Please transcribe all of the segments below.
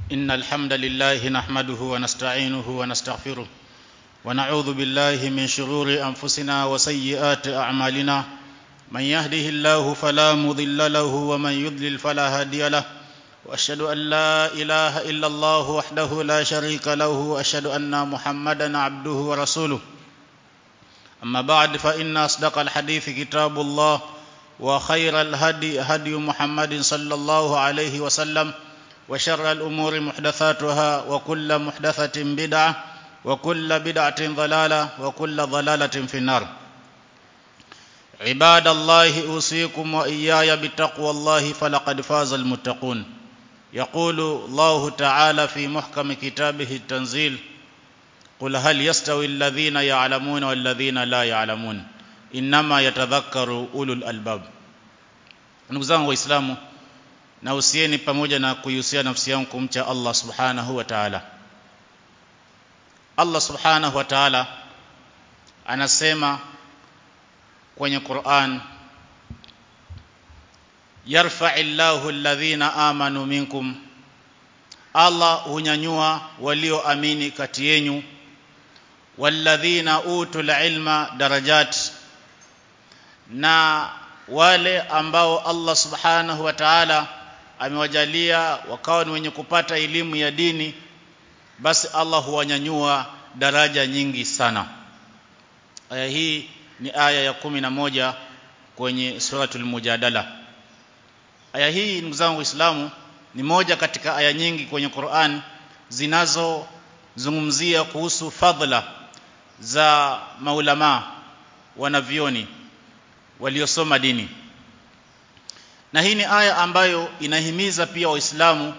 إن الحمد لله نحمده ونستعينه ونستغفره ونعوذ بالله من شرور أنفسنا وسيئات أعمالنا من يهده الله فلا مضل له ومن يضلل فلا هادي له وأشهد أن لا إله إلا الله وحده لا شريك له وأشهد أن محمدا عبده ورسوله أما بعد فإن أصدق الحديث كتاب الله وخير الهدي هدي محمد صلى الله عليه وسلم وشر الأمور محدثاتها وكل محدثة بدعة وكل بدعة ضلالة وكل ضلالة في النار عباد الله أوصيكم وإياي بتقوى الله فلقد فاز المتقون يقول الله تعالى في محكم كتابه التنزيل قل هل يستوي الذين يعلمون والذين لا يعلمون إنما يتذكر أولو الألباب ndugu zangu waislamu na usieni pamoja na kuihusia nafsi yangu kumcha Allah subhanahu wa ta'ala Allah subhanahu wa ta'ala anasema kwenye Qur'an yarfa'illahu alladhina amanu minkum Allah hunyanyua walioamini kati yenu walladhina utul ilma darajat na wale ambao Allah subhanahu wa ta'ala amewajalia wakawa ni wenye kupata elimu ya dini basi Allah huwanyanyua daraja nyingi sana aya hii ni aya ya kumi na moja kwenye suratul mujadala aya hii ndugu zangu waislamu ni moja katika aya nyingi kwenye Qur'an zinazozungumzia kuhusu fadhila za maulama wanavioni waliosoma dini na hii ni aya ambayo inahimiza pia waislamu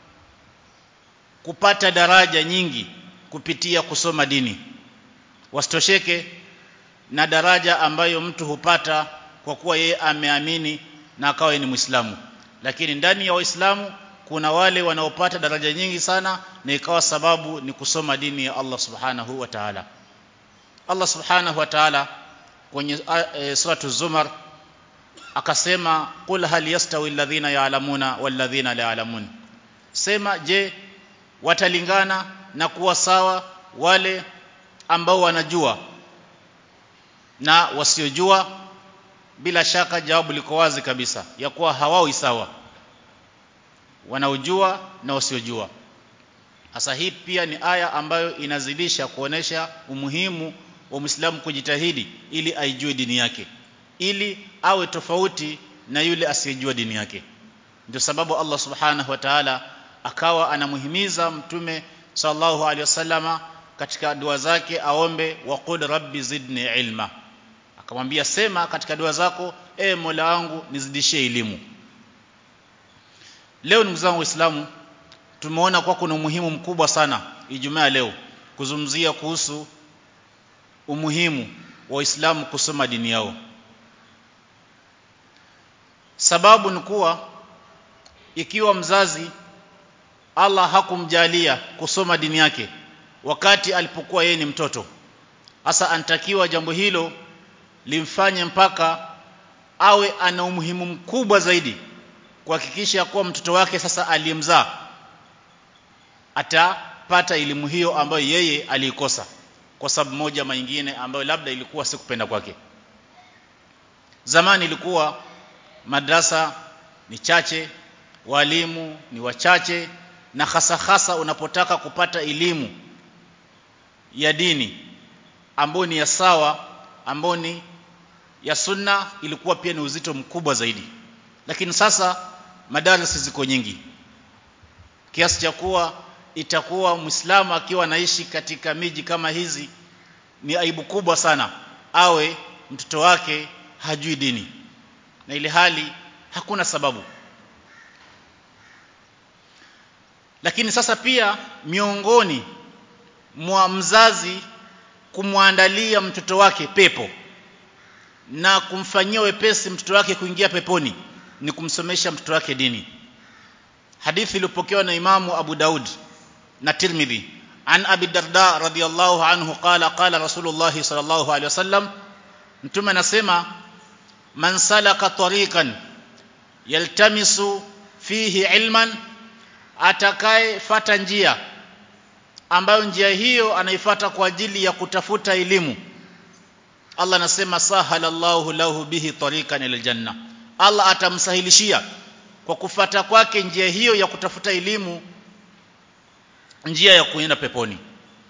kupata daraja nyingi kupitia kusoma dini wasitosheke na daraja ambayo mtu hupata kwa kuwa yeye ameamini na akawa ni Muislamu lakini ndani ya Waislamu kuna wale wanaopata daraja nyingi sana na ikawa sababu ni kusoma dini ya Allah Subhanahu wa Ta'ala Allah Subhanahu wa Ta'ala kwenye e, suratu Zumar akasema qul hal yastawi alladhina ya'lamuna walladhina la ya'lamun sema je watalingana na kuwa sawa wale ambao wanajua na wasiojua bila shaka jawabu liko wazi kabisa ya kuwa hawawi sawa wanaojua na wasiojua sasa hii pia ni aya ambayo inazidisha kuonesha umuhimu wa Muislamu kujitahidi ili aijue dini yake ili awe tofauti na yule asiyejua dini yake ndio sababu Allah subhanahu wa ta'ala akawa anamuhimiza mtume sallallahu alaihi wasallama katika dua zake aombe waqul rabbi zidni ilma akamwambia sema katika dua zako e Mola wangu nizidishie elimu leo ndugu zangu waislamu tumeona kwa kuna umuhimu mkubwa sana Ijumaa leo kuzungumzia kuhusu umuhimu wa Waislamu kusoma dini yao sababu ni kuwa ikiwa mzazi Allah hakumjalia kusoma dini yake wakati alipokuwa yeye ni mtoto hasa anatakiwa jambo hilo limfanye mpaka awe ana umuhimu mkubwa zaidi kuhakikisha kuwa mtoto wake sasa aliyemzaa atapata elimu hiyo ambayo yeye aliikosa kwa sababu moja ama nyingine ambayo labda ilikuwa si kupenda kwake zamani ilikuwa madrasa ni chache walimu ni wachache na hasa hasa unapotaka kupata elimu ya dini ambayo ni ya sawa ambayo ni ya sunna ilikuwa pia ni uzito mkubwa zaidi lakini sasa madarasa ziko nyingi kiasi cha kuwa itakuwa muislamu akiwa anaishi katika miji kama hizi ni aibu kubwa sana awe mtoto wake hajui dini na ile hali hakuna sababu lakini sasa pia miongoni mwa mzazi kumwandalia mtoto wake pepo na kumfanyia wepesi mtoto wake kuingia peponi ni kumsomesha mtoto wake dini hadithi iliyopokewa na imamu Abu Daud na Tirmidhi an Abi Darda radhiyallahu anhu qala qala Rasulullah sallallahu alaihi wasallam mtume anasema man salaka tariqan yaltamisu fihi ilman atakayefata njia ambayo njia hiyo anaifata kwa ajili ya kutafuta elimu Allah anasema sahalallahu lahu bihi tariqan ila janna Allah atamsahilishia kwa kufata kwake njia hiyo ya kutafuta elimu njia ya kuenda peponi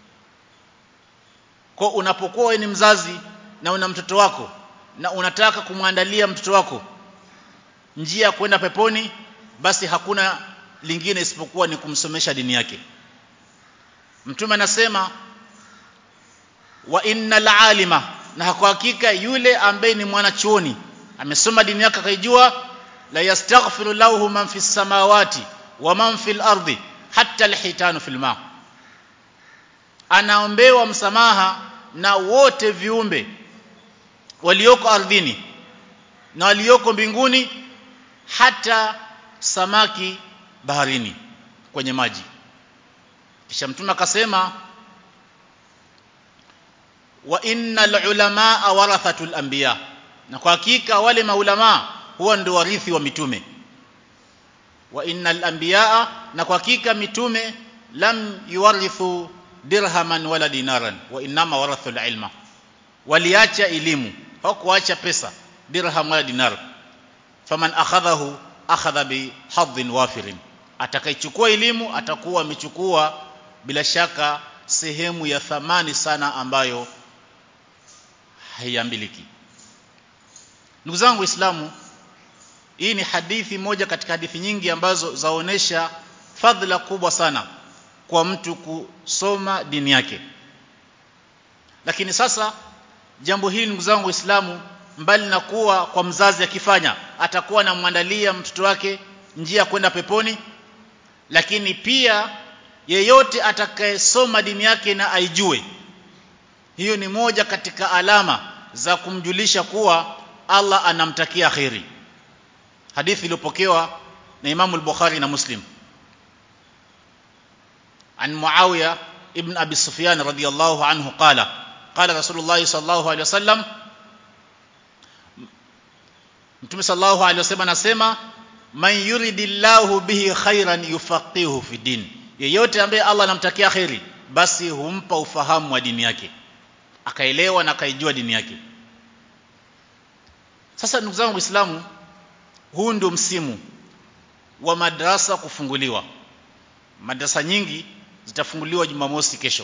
kwa unapokuwa wewe ni mzazi na una mtoto wako na unataka kumwandalia mtoto wako njia ya kwenda peponi basi hakuna lingine isipokuwa ni kumsomesha dini yake mtume anasema wa innal alima na kwa hakika yule ambaye ni mwanachuoni amesoma dini yake akaijua la yastaghfiru lahu man fis samawati wa man fil ardi hatta alhitanu fil ma anaombewa msamaha na wote viumbe walioko ardhini na walioko mbinguni hata samaki baharini kwenye maji kisha mtume akasema wa innal ulamaa warathatul anbiya na kwa hakika wale maulama huwa ndio warithi wa mitume wa innal anbiya na kwa hakika mitume lam yuwarithu dirhaman wala dinaran wa inma warathul ilma waliacha elimu hawakuacha pesa dirham wala dinar faman akhadhahu akhadha bi hadhin wafirin atakaichukua elimu atakuwa amechukua bila shaka sehemu ya thamani sana ambayo haiambiliki ndugu zangu waislamu hii ni hadithi moja katika hadithi nyingi ambazo zaonesha fadhila kubwa sana kwa mtu kusoma dini yake lakini sasa jambo hili ndugu zangu waislamu mbali na kuwa kwa mzazi akifanya atakuwa anamwandalia mtoto wake njia ya kwenda peponi lakini pia yeyote atakayesoma dini yake na aijue hiyo ni moja katika alama za kumjulisha kuwa Allah anamtakia kheri hadithi iliyopokewa na Imam al-Bukhari na Muslim عن معاوية ابن أبي سفيان رضي الله عنه قال قال رسول الله صلى الله عليه وسلم Mtume sallallahu alaihi wasallam anasema man yuridillahu bihi khairan yufaqihu fi din yeyote ambaye Allah anamtakia khairi basi humpa ufahamu wa dini yake akaelewa na akaijua dini yake sasa ndugu zangu waislamu huu ndio msimu wa madrasa kufunguliwa madrasa nyingi zitafunguliwa Jumamosi kesho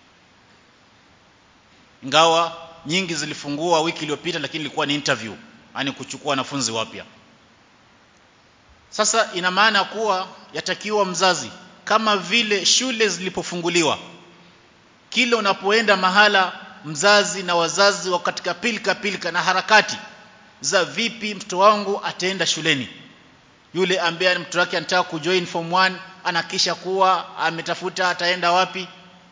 ingawa nyingi zilifungua wiki iliyopita lakini ilikuwa ni interview yani kuchukua wanafunzi wapya sasa ina maana kuwa yatakiwa mzazi kama vile shule zilipofunguliwa kila unapoenda mahala mzazi na wazazi wa katika pilka pilka na harakati za vipi mtoto wangu ataenda shuleni yule ambaye mtoto wake anataka kujoin form 1 anakisha kuwa ametafuta ataenda wapi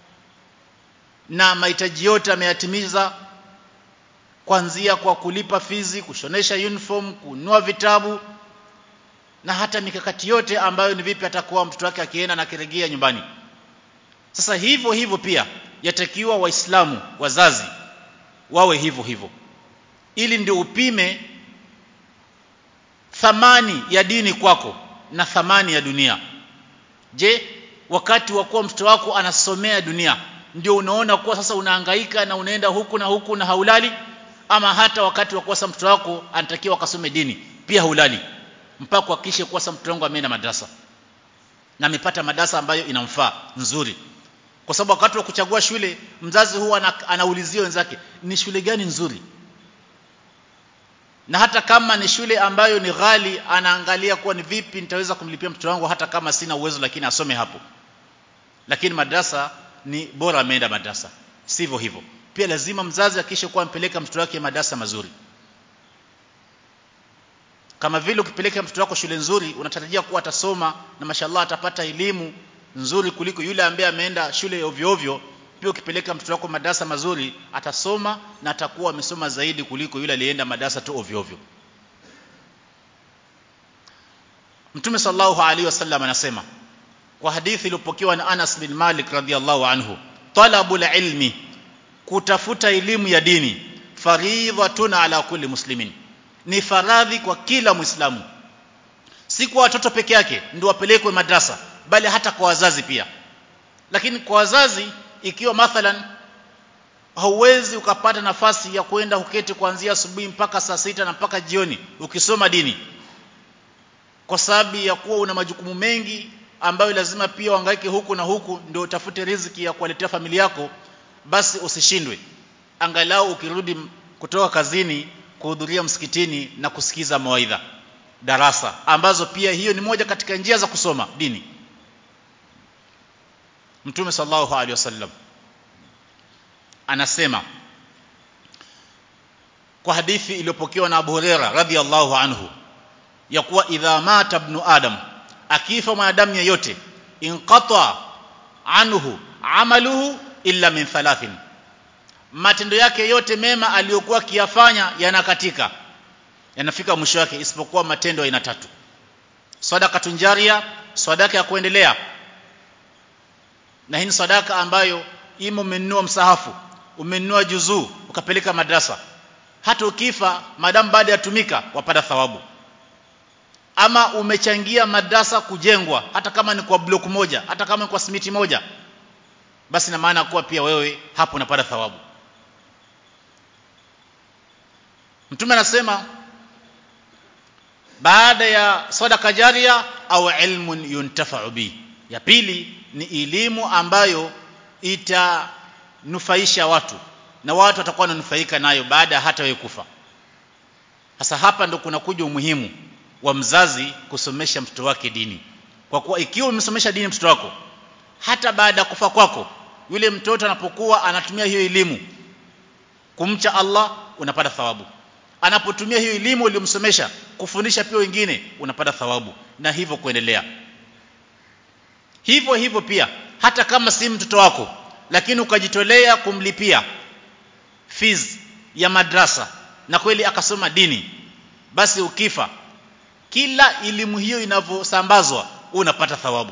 na mahitaji yote ameyatimiza kuanzia kwa kulipa fizi kushonesha uniform kununua vitabu na hata mikakati yote ambayo ni vipi atakuwa mtoto wake akienda na kirejea nyumbani sasa hivyo hivyo pia yatakiwa waislamu wazazi wawe hivyo hivyo ili ndio upime thamani ya dini kwako na thamani ya dunia je wakati wa kuwa mtoto wako anasomea dunia ndio unaona kuwa sasa unahangaika na unaenda huku na huku na haulali ama hata wakati wa kuwa sasa mtoto wako anatakiwa akasome dini pia haulali mpaka kuhakikisha kuwa sasa mtoto wangu ameenda madrasa na amepata madrasa ambayo inamfaa nzuri kwa sababu wakati wa kuchagua shule mzazi huwa anaulizia wenzake ni shule gani nzuri na hata kama ni shule ambayo ni ghali anaangalia kuwa ni vipi nitaweza kumlipia mtoto wangu hata kama sina uwezo lakini asome hapo lakini madrasa ni bora ameenda madrasa sivyo hivyo pia lazima mzazi akishe kuwa ampeleka mtoto wake madrasa mazuri kama vile ukipeleka mtoto wako shule nzuri unatarajia kuwa atasoma na mashallah atapata elimu nzuri kuliko yule ambaye ameenda shule ovyo ovyo pia ukipeleka mtoto wako madarasa mazuri atasoma na atakuwa amesoma zaidi kuliko yule aliyeenda madarasa tu ovyo ovyo Mtume sallallahu alaihi wasallam anasema kwa hadithi iliyopokewa na Anas bin Malik radhiallahu anhu talabul ilmi kutafuta elimu ya dini faridhatun ala kulli muslimin ni faradhi kwa kila muislamu si kwa watoto peke yake ndio wapelekwe madrasa bali hata kwa wazazi pia lakini kwa wazazi ikiwa mathalan hauwezi ukapata nafasi ya kwenda uketi kuanzia asubuhi mpaka saa sita na mpaka jioni ukisoma dini kwa sababu ya kuwa una majukumu mengi ambayo lazima pia uhangaike huku na huku ndio utafute riziki ya kuwaletea familia yako basi usishindwe angalau ukirudi kutoka kazini kuhudhuria msikitini na kusikiza mawaidha darasa ambazo pia hiyo ni moja katika njia za kusoma dini Mtume sallallahu alaihi wasallam anasema kwa hadithi iliyopokewa na Abu Huraira radhiallahu anhu ya kuwa idha mata ibn adam akifa mwanadamu yeyote inqata anhu amaluhu illa min thalathin matendo yake yote mema aliyokuwa akiyafanya yanakatika yanafika mwisho wake isipokuwa matendo aina tatu sadaka tunjaria sadaka ya kuendelea na hii ni sadaka ambayo imo umenunua msahafu umenunua juzuu ukapeleka madrasa hata ukifa madamu baada ya tumika wapata thawabu ama umechangia madrasa kujengwa hata kama ni kwa block moja hata kama ni kwa simiti moja basi na maana kuwa pia wewe hapo unapata thawabu mtume anasema baada ya sadaka jaria au ilmun yuntafa'u bi ya pili ni elimu ambayo itanufaisha watu na watu watakuwa wananufaika nayo baada hata wewe kufa sasa hapa ndo kuna kuja umuhimu wa mzazi kusomesha mtoto wake dini kwa kuwa ikiwa umemsomesha dini mtoto wako hata baada ya kufa kwako yule mtoto anapokuwa anatumia hiyo elimu kumcha Allah unapata thawabu anapotumia hiyo elimu uliyomsomesha kufundisha pia wengine unapata thawabu na hivyo kuendelea hivyo hivyo pia hata kama si mtoto wako lakini ukajitolea kumlipia fees ya madrasa na kweli akasoma dini basi ukifa kila elimu hiyo inavyosambazwa unapata thawabu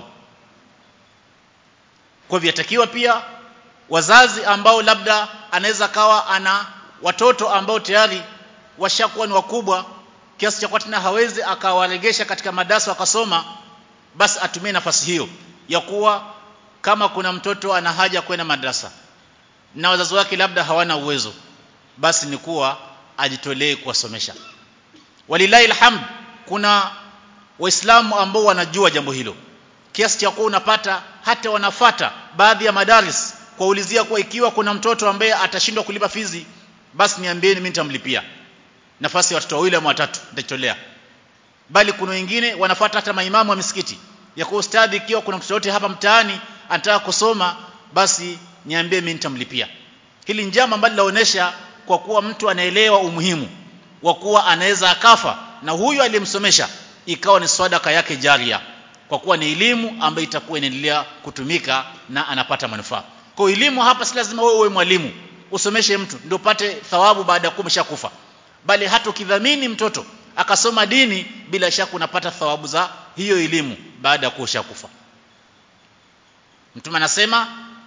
kwa hivyo yatakiwa pia wazazi ambao labda anaweza kawa ana watoto ambao tayari washakuwa ni wakubwa kiasi cha tena hawezi akawaregesha katika madarasa wakasoma basi atumie nafasi hiyo ya kuwa kama kuna mtoto ana haja kwenda madrasa na wazazi wake labda hawana uwezo basi ni kuwa ajitolee kuwasomesha walilahi alhamd kuna waislamu ambao wanajua jambo hilo kiasi cha kuwa unapata hata wanafata baadhi ya madaris kuulizia kuwa ikiwa kuna mtoto ambaye atashindwa kulipa fizi basi niambieni mimi nitamlipia nafasi ya watoto wawili ama watatu nitajitolea bali kuna wengine wanafuata hata maimamu wa misikiti ya kuwa ustadhi ikiwa kuna mtoto yote hapa mtaani anataka kusoma basi niambie mimi nitamlipia hili njama ambalo linaonyesha kwa kuwa mtu anaelewa umuhimu wa kuwa anaweza akafa na huyu aliyemsomesha ikawa ni sadaka yake jaria kwa kuwa ni elimu ambayo itakuwa inaendelea kutumika na anapata manufaa kwa elimu hapa si lazima wewe uwe mwalimu usomeshe mtu ndio upate thawabu baada ya kuwa umeshakufa bali hata ukidhamini mtoto akasoma dini bila shaka unapata thawabu za hiyo elimu baada ya kuwa ushakufa mtume anasema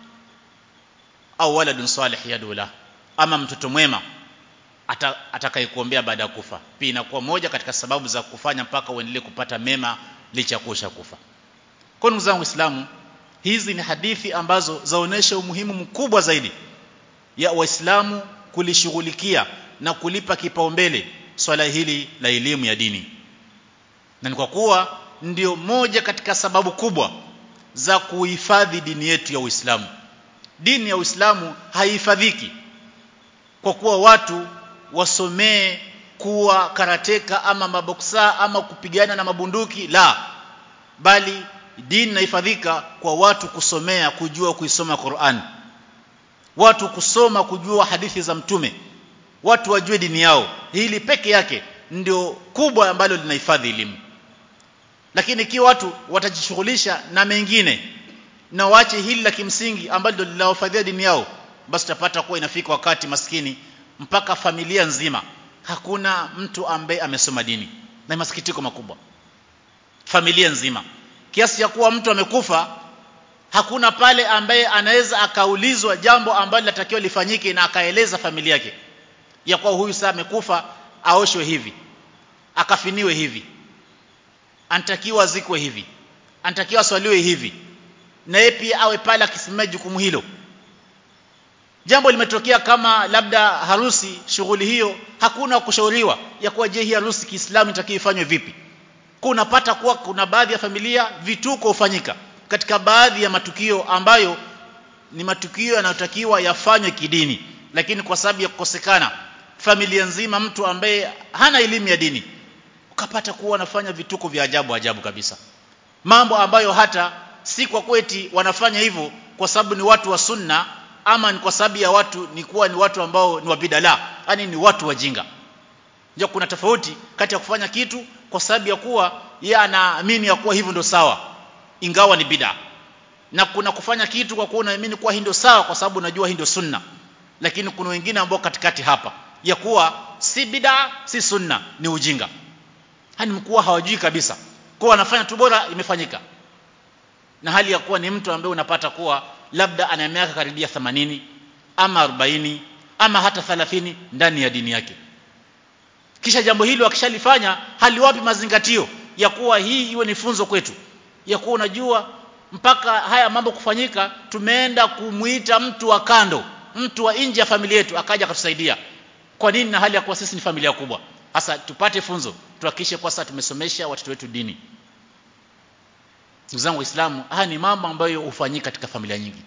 au waladun salih yadula ama mtoto mwema atakayekuombea baada ya kufa pia inakuwa moja katika sababu za kufanya mpaka uendelee kupata mema licha ya kuosha kufa kwa ndugu zangu waislamu hizi ni hadithi ambazo zaonesha umuhimu mkubwa zaidi ya waislamu kulishughulikia na kulipa kipaumbele swala hili la elimu ya dini na ni kwa kuwa ndio moja katika sababu kubwa za kuhifadhi dini yetu ya Uislamu dini ya Uislamu haihifadhiki kwa kuwa watu wasomee kuwa karateka ama maboksa ama kupigana na mabunduki la bali dini inahifadhika kwa watu kusomea kujua kuisoma Qur'an watu kusoma kujua hadithi za mtume watu wajue dini yao hili peke yake ndio kubwa ambalo linahifadhi elimu lakini ikiwa watu watajishughulisha na mengine na waache hili la kimsingi ambalo linawafadhia dini yao basi utapata kuwa inafika wakati maskini mpaka familia nzima hakuna mtu ambaye amesoma dini na masikitiko makubwa familia nzima kiasi cha kuwa mtu amekufa hakuna pale ambaye anaweza akaulizwa jambo ambalo linatakiwa lifanyike na akaeleza familia yake ya kuwa huyu sasa amekufa aoshwe hivi akafiniwe hivi anatakiwa azikwe hivi anatakiwa aswaliwe hivi na yeye pia awe pale akisimamia jukumu hilo jambo limetokea kama labda harusi shughuli hiyo hakuna kushauriwa ya kuwa je hii harusi Kiislamu itakiwa ifanywe vipi kwa unapata kuwa kuna baadhi ya familia vituko hufanyika katika baadhi ya matukio ambayo ni matukio yanayotakiwa yafanywe kidini lakini kwa sababu ya kukosekana familia nzima mtu ambaye hana elimu ya dini ukapata kuwa wanafanya vituko vya ajabu ajabu kabisa mambo ambayo hata si kwa kweti wanafanya hivyo kwa sababu ni watu wa sunna ama ni kwa sababu ya watu ni kuwa ni watu ambao ni wabidala yani ni watu wajinga ndio kuna tofauti kati ya kufanya kitu kwa sababu ya kuwa yeye anaamini ya kuwa hivyo ndio sawa ingawa ni bid'a na kuna kufanya kitu kwa kuwa unaamini kuwa hii ndio sawa kwa sababu unajua hii ndio sunna lakini kuna wengine ambao katikati hapa ya kuwa si bid'a si sunna ni ujinga hani mkuwa hawajui kabisa kwa wanafanya tu bora imefanyika na hali ya kuwa ni mtu ambaye unapata kuwa labda ana miaka karibia 80 ama 40 ama hata 30 ndani ya dini yake kisha jambo hilo akishalifanya haliwapi mazingatio ya kuwa hii iwe ni funzo kwetu ya kuwa unajua mpaka haya mambo kufanyika tumeenda kumuita mtu wa kando mtu wa nje ya familia yetu akaja akatusaidia kwa nini na hali ya kuwa sisi ni familia kubwa sasa tupate funzo tuhakikishe kwa sasa tumesomesha watoto wetu dini ndugu zangu waislamu haya ni mambo ambayo hufanyika katika familia nyingi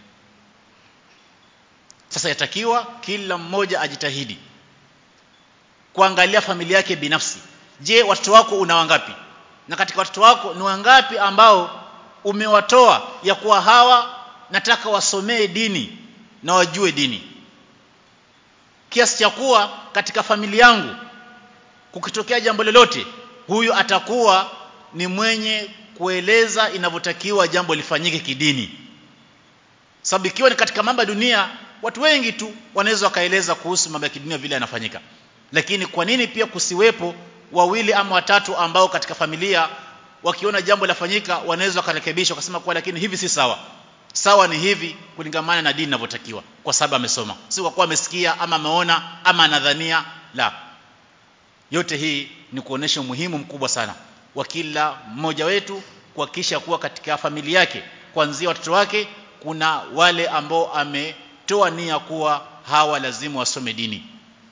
sasa yatakiwa kila mmoja ajitahidi kuangalia familia yake binafsi je watoto wako una wangapi na katika watoto wako ni wangapi ambao umewatoa ya kuwa hawa nataka wasomee dini na wajue dini kiasi cha kuwa katika familia yangu kukitokea jambo lolote huyu atakuwa ni mwenye kueleza inavyotakiwa jambo lifanyike kidini sababu ikiwa ni katika mambo ya dunia watu wengi tu wanaweza wakaeleza kuhusu mambo ya kidunia vile yanafanyika lakini kwa nini pia kusiwepo wawili ama watatu ambao katika familia wakiona jambo lafanyika wanaweza wakarekebisha wakasema kwa lakini hivi si sawa sawa ni hivi kulingamana na dini inavyotakiwa kwa sababu amesoma si kwa kuwa amesikia ama ameona ama anadhania la yote hii ni kuonesha umuhimu mkubwa sana wa kila mmoja wetu kuhakikisha kuwa katika familia yake kuanzia watoto wake kuna wale ambao ametoa nia kuwa hawa lazima wasome dini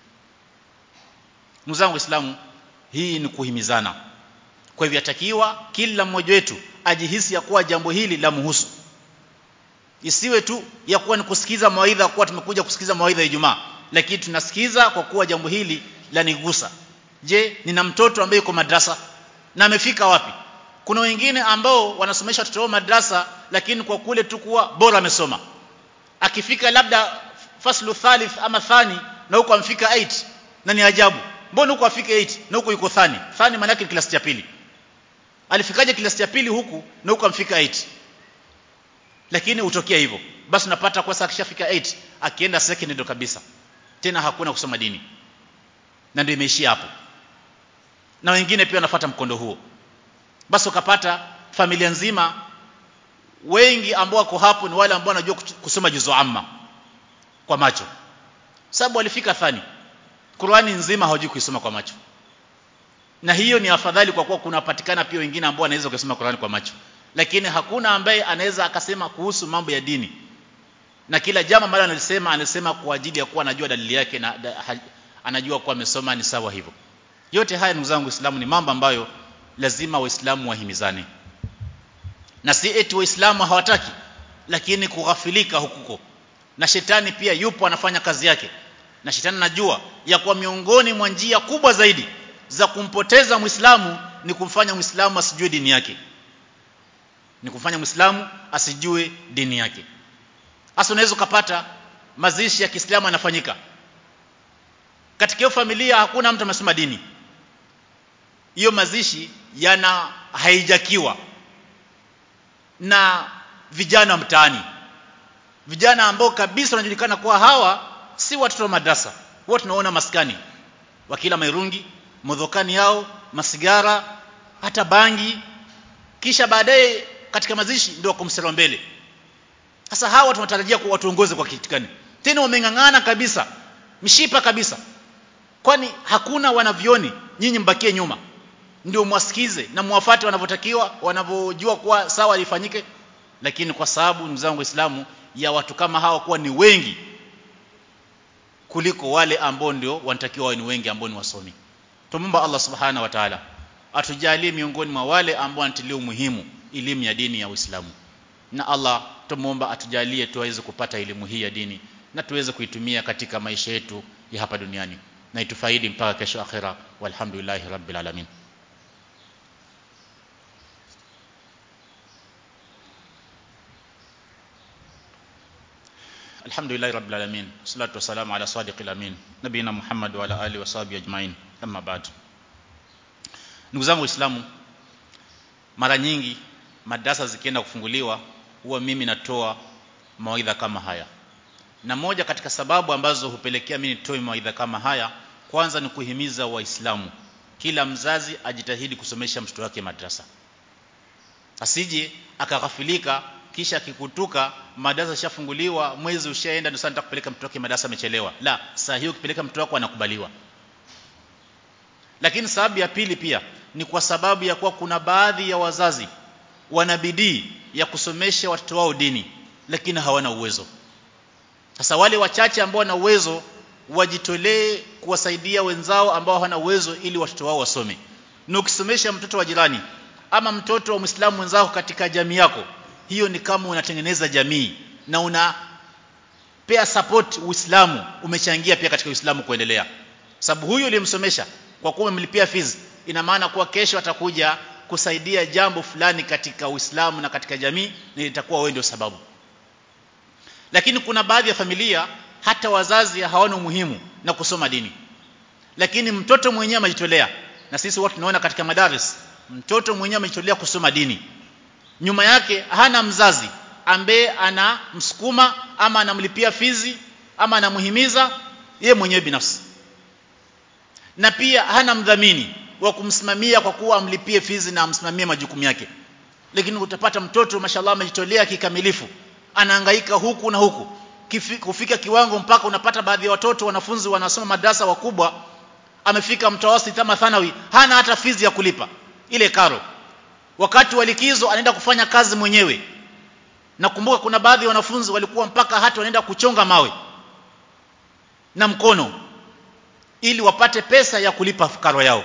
ndugu zangu waislamu hii ni kuhimizana kwa hivyo yatakiwa kila mmoja wetu ajihisi ya kuwa jambo hili la muhusu isiwe tu ya kuwa ni kusikiza mawaidha kuwa tumekuja kusikiza mawaidha ya Ijumaa lakini tunasikiza kwa kuwa jambo hili la nigusa je nina mtoto ambaye yuko madrasa na amefika wapi kuna wengine ambao wanasomesha watoto wao madrasa lakini kwa kule tu kuwa bora amesoma akifika labda faslu thalith ama thani na huko amfika 8 na ni ajabu mbona huko afike 8 na huko yuko thani thani maana yake klasi ya pili alifikaje klasi ya pili huku na huko amfika 8 lakini utokea hivyo basi unapata kwa sasa akishafika 8 akienda second ndo kabisa tena hakuna kusoma dini na ndio imeishia hapo na wengine pia wanafuata mkondo huo basi ukapata familia nzima wengi ambao wako hapo ni wale ambao wanajua kusoma juzu amma kwa macho sababu walifika thani Qur'ani nzima hawajui kuisoma kwa macho na hiyo ni afadhali kwa kuwa kunapatikana pia wengine ambao wanaweza kusoma Qur'ani kwa macho lakini hakuna ambaye anaweza akasema kuhusu mambo ya dini na kila jambo ambalo analisema anasema kwa ajili ya kuwa anajua dalili yake na da, ha, anajua kuwa amesoma ni sawa hivyo yote haya ndugu zangu Waislamu ni mambo ambayo lazima waislamu wahimizane na si eti waislamu hawataki lakini kughafilika hukuko na shetani pia yupo anafanya kazi yake na shetani anajua ya kuwa miongoni mwa njia kubwa zaidi za kumpoteza muislamu ni kumfanya muislamu asijue dini yake ni kumfanya muislamu asijue dini yake hasa unaweza ukapata mazishi ya Kiislamu yanafanyika katika hiyo familia hakuna mtu amesoma dini hiyo mazishi yana haijakiwa na vijana mtaani vijana ambao kabisa wanajulikana kuwa hawa si watoto wa madrasa wote tunaona maskani wakila mairungi modhokani yao masigara hata bangi kisha baadaye katika mazishi ndio wakumsema mbele sasa hawa tunatarajia kuwa watuongoze kwa kitu gani tena wameng'ang'ana kabisa mshipa kabisa kwani hakuna wanavioni nyinyi mbakie nyuma ndio mwasikize na muwafate wanavyotakiwa wanavyojua kuwa sawa lifanyike lakini kwa sababu ndugu zangu waislamu ya watu kama hawa kuwa ni wengi kuliko wale ambao ndio wanatakiwa wawe ni wengi ambao ni wasomi tumomba Allah subhanahu wa ta'ala atujalie miongoni mwa wale ambao wanatilia umuhimu elimu ya dini ya Uislamu na Allah tumuomba atujalie tuweze kupata elimu hii ya dini na tuweze kuitumia katika maisha yetu ya hapa duniani na itufaidi mpaka kesho akhira walhamdulillahi rabbil alamin الحمد لله رب العالمين والصلاه والسلام على صادق الامين نبينا محمد وعلى اله وصحبه اجمعين اما بعد ndugu zangu waislamu mara nyingi madarasa zikienda kufunguliwa huwa mimi natoa mawaidha kama haya na moja katika sababu ambazo hupelekea mimi nitoe mawaidha kama haya kwanza ni kuhimiza waislamu kila mzazi ajitahidi kusomesha mtoto wake madrasa asije akaghafilika kisha akikutuka madarasa yashafunguliwa mwezi ushaenda ndio sasa nitakupeleka mtoto wake madarasa amechelewa la saa hiyo ukipeleka mtoto wako anakubaliwa lakini sababu ya pili pia ni kwa sababu ya kuwa kuna baadhi ya wazazi wana bidii ya kusomesha watoto wao dini lakini hawana uwezo sasa wale wachache ambao wana uwezo wajitolee kuwasaidia wenzao ambao hawana uwezo ili watoto wao wasome na ukisomesha mtoto wa jirani ama mtoto wa Muislamu mwenzako katika jamii yako hiyo ni kama unatengeneza jamii na una pea support Uislamu umechangia pia katika Uislamu kuendelea sababu huyu uliyemsomesha kwa kuwa umemlipia fees ina maana kuwa kesho atakuja kusaidia jambo fulani katika Uislamu na katika jamii na itakuwa wewe ndio sababu lakini kuna baadhi ya familia hata wazazi hawana umuhimu na kusoma dini lakini mtoto mwenyewe amejitolea na sisi watu tunaona katika madaris mtoto mwenyewe amejitolea kusoma dini nyuma yake hana mzazi ambaye anamsukuma ama anamlipia fizi ama anamuhimiza ye mwenyewe binafsi na pia hana mdhamini wa kumsimamia kwa kuwa amlipie fizi na amsimamie majukumu yake lakini utapata mtoto mashallah amejitolea kikamilifu anahangaika huku na huku Kifi, kufika kiwango mpaka unapata baadhi ya watoto wanafunzi wanasoma madrasa wakubwa amefika mtawasiti ama thanawi hana hata fizi ya kulipa ile karo wakati wa likizo anaenda kufanya kazi mwenyewe nakumbuka kuna baadhi ya wanafunzi walikuwa mpaka hata wanaenda kuchonga mawe na mkono ili wapate pesa ya kulipa karo yao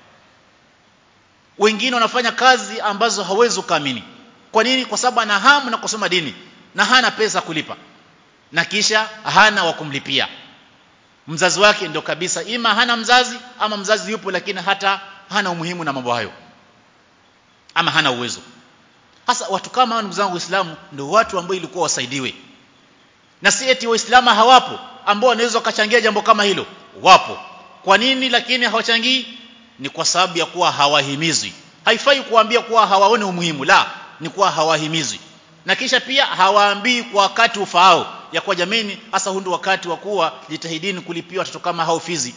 wengine wanafanya kazi ambazo hawezi kuamini kwa nini kwa sababu ana hamu na kusoma dini na hana pesa kulipa na kisha hana wa kumlipia mzazi wake ndio kabisa ima hana mzazi ama mzazi yupo lakini hata hana umuhimu na mambo hayo ama hana uwezo hasa watu kama hao ndugu zangu waislamu ndio watu ambao ilikuwa wasaidiwe na si eti waislamu hawapo ambao wanaweza wakachangia jambo kama hilo wapo kwa nini lakini hawachangii ni kwa sababu ya kuwa hawahimizwi haifai kuambia kuwa hawaoni umuhimu la ni kuwa hawahimizwi na kisha pia hawaambii kwa wakati ufaao ya kuwa jameni hasa hundu wakati wa kuwa jitahidini kulipia watoto kama hao fizi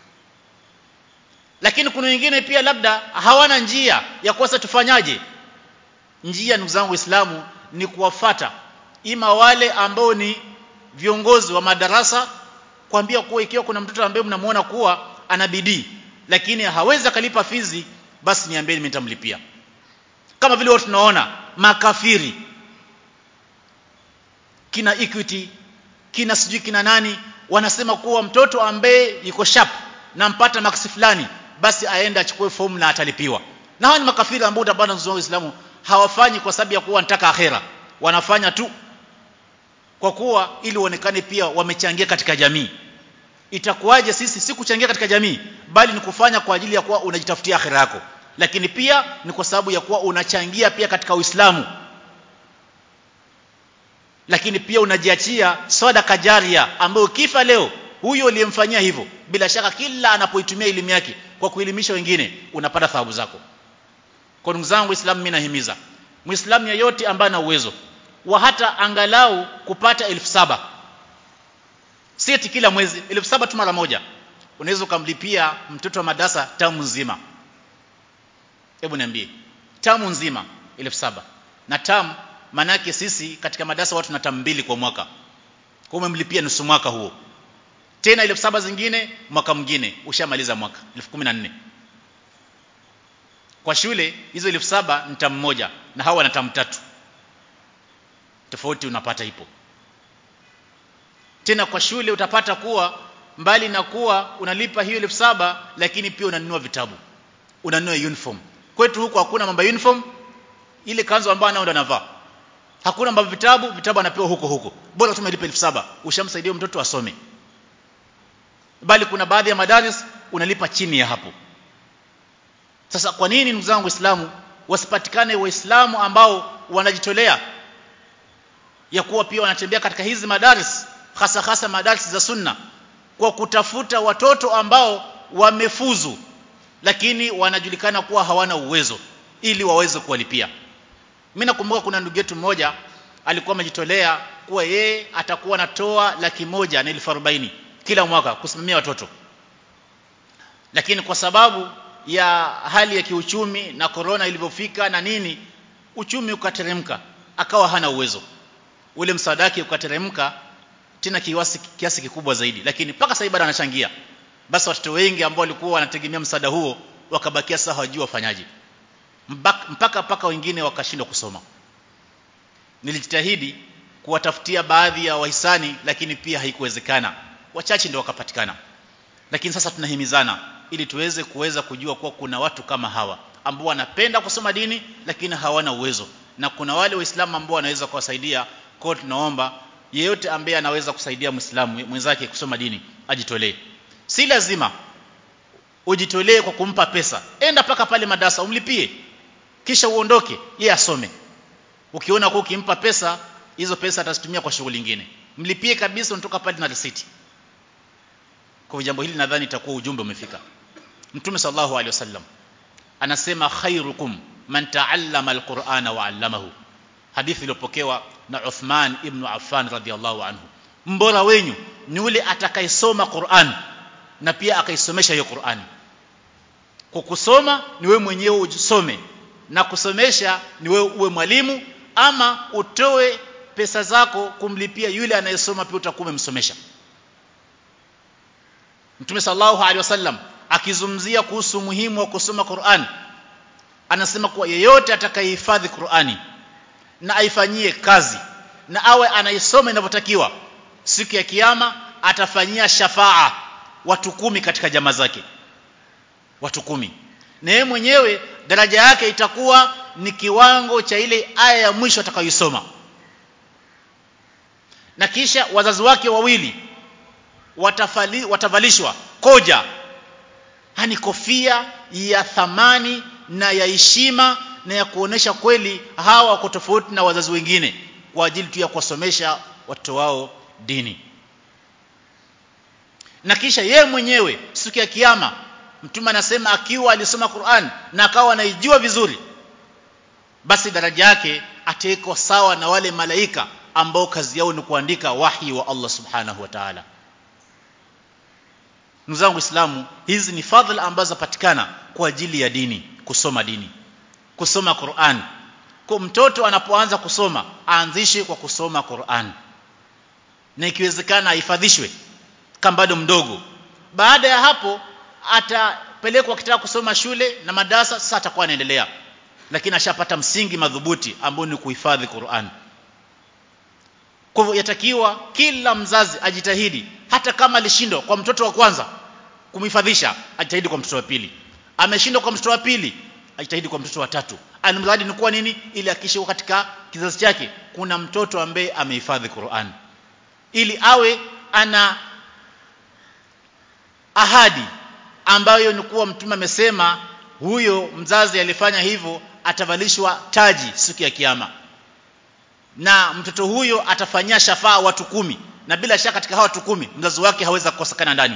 lakini kuna wengine pia labda hawana njia ya kosa tufanyaje njia ndugu zangu waislamu ni kuwafata ima wale ambao ni viongozi wa madarasa kuambia kuwa ikiwa kuna mtoto ambaye mnamuona kuwa ana bidii lakini hawezi akalipa fizi basi niambieni mimi nitamlipia kama vile watu tunaona makafiri kina Equity kina sijui kina nani wanasema kuwa mtoto ambaye yuko sharp na mpata maksi fulani basi aende achukue fomu na atalipiwa na hawa ni makafiri ambao utapata ndugu Waislamu hawafanyi kwa sababu ya kuwa wanataka akhera wanafanya tu kwa kuwa ili uonekane pia wamechangia katika jamii itakuwaje sisi si kuchangia katika jamii bali ni kufanya kwa ajili ya kuwa unajitafutia akhera yako lakini pia ni kwa sababu ya kuwa unachangia pia katika Uislamu lakini pia unajiachia sadaka jaria ambayo ukifa leo huyo uliyemfanyia hivyo bila shaka kila anapoitumia elimu yake kwa kuelimisha wengine unapata thawabu zako kwa ndugu zangu waislamu mimi nahimiza muislamu yeyote ambaye ana uwezo wa hata angalau kupata elfu saba si eti kila mwezi elfu saba tu mara moja unaweza ukamlipia mtoto wa madarasa tamu nzima hebu niambie tamu nzima elfu saba na tamu manake sisi katika madarasa watu na tamu mbili kwa mwaka kwa umemlipia nusu mwaka huo tena elfu saba zingine mwaka mwingine ushamaliza mwaka elfu kumi na nne kwa shule hizo elfu saba ni tamu moja na hawa wana tamu tatu tofauti unapata ipo tena kwa shule utapata kuwa mbali na kuwa unalipa hiyo elfu saba lakini pia unanunua vitabu unanunua uniform kwetu huko hakuna mambo ya uniform ile kanzu ambayo anao ndo anavaa hakuna mambo vitabu vitabu anapewa huko huko bora tumelipa elfu saba ushamsaidia mtoto asome bali kuna baadhi ya madaris unalipa chini ya hapo sasa kwa nini ndugu zangu waislamu wasipatikane waislamu ambao wanajitolea ya kuwa pia wanatembea katika hizi madaris hasa hasa madaris za sunna kwa kutafuta watoto ambao wamefuzu lakini wanajulikana kuwa hawana uwezo ili waweze kuwalipia mimi nakumbuka kuna ndugu yetu mmoja alikuwa amejitolea kuwa yeye atakuwa anatoa laki moja na elfu arobaini kila mwaka kusimamia watoto lakini kwa sababu ya hali ya kiuchumi na korona ilivyofika na nini uchumi ukateremka akawa hana uwezo ule msaada wake ukateremka tena kiasi, kiasi kikubwa zaidi lakini mpaka sasa bado anachangia basi watoto wengi ambao walikuwa wanategemea msaada huo wakabakia sasa hawajui wafanyaje mpaka mpaka wengine wakashindwa kusoma nilijitahidi kuwatafutia baadhi ya wahisani lakini pia haikuwezekana wachache ndio wakapatikana lakini sasa tunahimizana ili tuweze kuweza kujua kuwa kuna watu kama hawa ambao wanapenda kusoma dini lakini hawana uwezo na kuna wale waislamu ambao wanaweza kuwasaidia kwa tunaomba yeyote ambaye anaweza kusaidia muislamu mwenzake kusoma dini ajitolee si lazima ujitolee kwa kumpa pesa enda paka pale madarasa umlipie kisha uondoke yeye asome ukiona kwa ukimpa pesa hizo pesa atazitumia kwa shughuli nyingine mlipie kabisa unatoka pale na receipt kwa jambo hili nadhani itakuwa ujumbe umefika mtume sallallahu alaihi wasallam anasema khairukum man ta'allama alqur'ana wa 'allamahu hadithi iliyopokewa na Uthman ibn Affan radhiallahu anhu mbora wenyu ni yule atakayesoma Qur'an na pia akaisomesha hiyo Qur'ani kwa kusoma ni wewe mwenyewe usome na kusomesha ni wewe uwe mwalimu ama utoe pesa zako kumlipia yule anayesoma pia utakuwa umemsomesha Mtume sallallahu alaihi wasallam akizungumzia kuhusu umuhimu wa kusoma Qur'an anasema kuwa yeyote atakayehifadhi Qur'ani na aifanyie kazi na awe anaisoma inavyotakiwa siku ya kiyama atafanyia shafaa watu kumi katika jamaa zake watu kumi na yeye mwenyewe daraja yake itakuwa ni kiwango cha ile aya ya mwisho atakayoisoma na kisha wazazi wake wawili watafali, watavalishwa koja hani kofia ya thamani na ya heshima na ya kuonesha kweli hawa wako tofauti na wazazi wengine kwa ajili tu ya kuwasomesha watoto wao dini na kisha yeye mwenyewe siku ya kiyama mtume anasema akiwa alisoma Qur'an na akawa anaijua vizuri basi daraja yake ataiko sawa na wale malaika ambao kazi yao ni kuandika wahi wa Allah subhanahu wa ta'ala ndugu zangu Islamu hizi ni fadhila ambazo zapatikana kwa ajili ya dini kusoma dini kusoma Qur'an kwa mtoto anapoanza kusoma aanzishe kwa kusoma Qur'an na ikiwezekana ahifadhishwe kama bado mdogo baada ya hapo atapelekwa kitaka kusoma shule na madarasa sasa atakuwa anaendelea lakini ashapata msingi madhubuti ambao ni kuhifadhi Qur'an kwa hivyo yatakiwa kila mzazi ajitahidi hata kama alishindwa kwa mtoto wa kwanza kumhifadhisha ajitahidi kwa mtoto wa pili ameshindwa kwa mtoto wa pili ajitahidi kwa mtoto wa tatu alimradi ni kuwa nini ili akisha katika kizazi chake kuna mtoto ambaye amehifadhi Qur'an ili awe ana ahadi ambayo ni kuwa mtume amesema huyo mzazi alifanya hivyo atavalishwa taji siku ya kiyama na mtoto huyo atafanyia shafaa watu kumi na bila shaka katika hawa watu kumi mzazi wake hawezi kukosekana ndani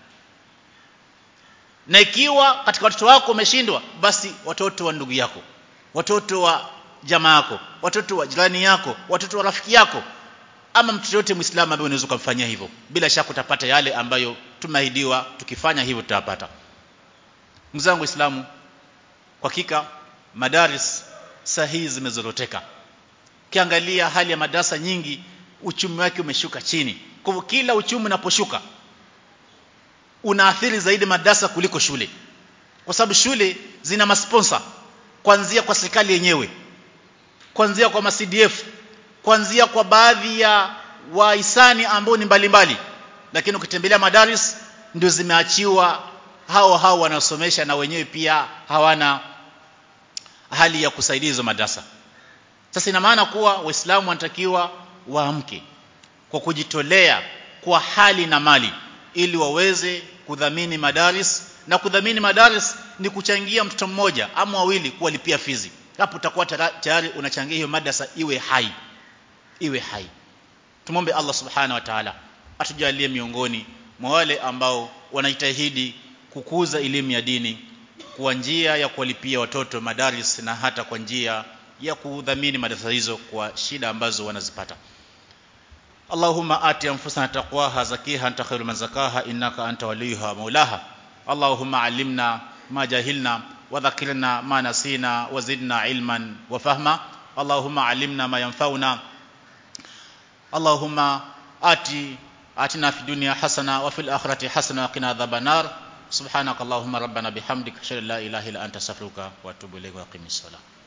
na ikiwa katika watoto wako umeshindwa basi watoto wa ndugu yako watoto wa jamaa yako watoto wa jirani yako watoto wa rafiki yako ama mtoto yote muislamu ambaye unaweza kumfanyia hivyo bila shaka utapata yale ambayo tumeahidiwa tukifanya hivyo tutapata mzangu islamu kwa hakika madaris sahihi zimezoroteka kiangalia hali ya madarasa nyingi uchumi wake umeshuka chini kwa hivyo kila uchumi unaposhuka unaathiri zaidi madarasa kuliko shule kwa sababu shule zina masponsa kuanzia kwa serikali yenyewe kuanzia kwa CDF kuanzia kwa baadhi ya wahisani ambao ni mbalimbali lakini ukitembelea madaris ndio zimeachiwa hao hao wanaosomesha na wenyewe pia hawana hali ya kusaidia hizo madrasa sasa ina maana kuwa waislamu wanatakiwa waamke kwa kujitolea kwa hali na mali ili waweze kudhamini madaris na kudhamini madaris ni kuchangia mtoto mmoja ama wawili kuwalipia fizi hapo utakuwa tayari unachangia hiyo madrasa iwe hai iwe hai tumombe Allah subhanahu wa ta'ala atujalie miongoni mwa wale ambao wanajitahidi kukuza elimu ya dini kwa njia ya kuwalipia watoto madaris na hata kwa njia ya kudhamini madarasa hizo kwa shida ambazo wanazipata اللهم آت أنفسنا تقواها زكيها أنت خير من زكاها إنك أنت وليها مولاها اللهم علمنا ما جهلنا وذكرنا ما نسينا وزدنا علما وفهما اللهم علمنا ما ينفعنا اللهم آت آتنا في الدنيا حسنة وفي الآخرة حسنة وقنا عذاب النار سبحانك اللهم ربنا بحمدك أشهد أن لا إله إلا أنت أستغفرك وأتوب إليك وأقم الصلاة